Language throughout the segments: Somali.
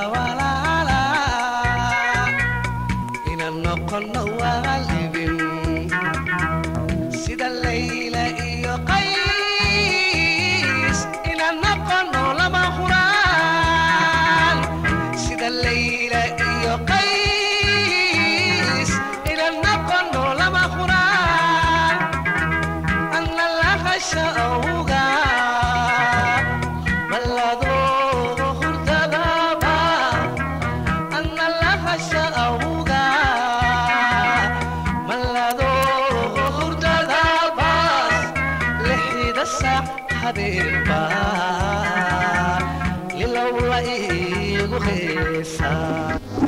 walaala inaan noqono waalibin sida layla iyo qays inaan noqono lama huraan sida layla iyo qays inaan noqono lama huraan anna lahasha awga balladooda hurdadaba anna lahasha awga balladooda hurdadabas lixida saac habeenba lilowla iigu heesaa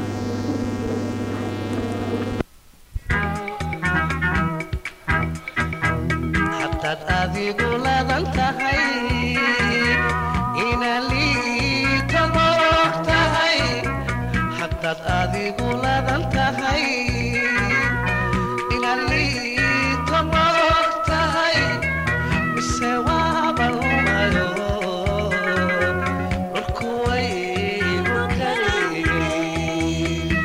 haddaad adigu ladan tahay inaan liito moog tahay haddaad adigu ladan tahay inaan liito moog tahay mise waaba lumayo dhulku waygu kariyey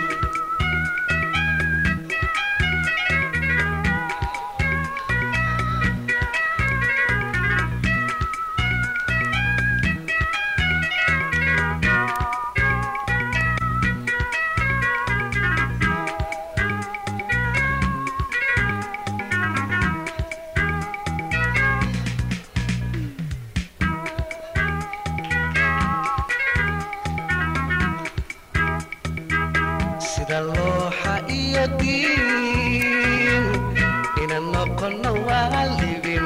sida looxa iyo diin inaan noqono waalibin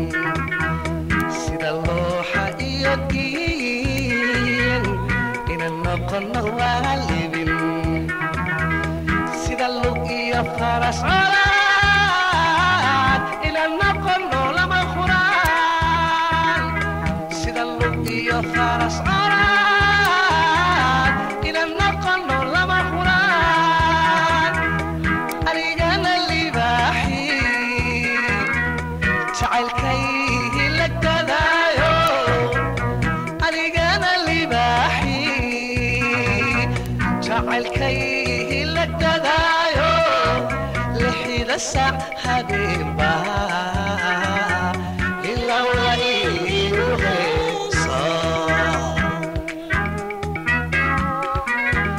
sida looxa iyo diin inaan noqono waalibin sida lug iyo faras colaad inaan noqono lama huraan sida lug iyo faras colaad inaan noqono lama huraan anigana libaaxi jacaylkaygi la gadaayo anigana libaaxi jacaylkaygi la gadaayo lixida saac habeenba ilowla iigu heesaa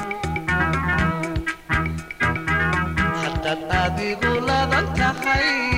haddaad adigu ladan tahay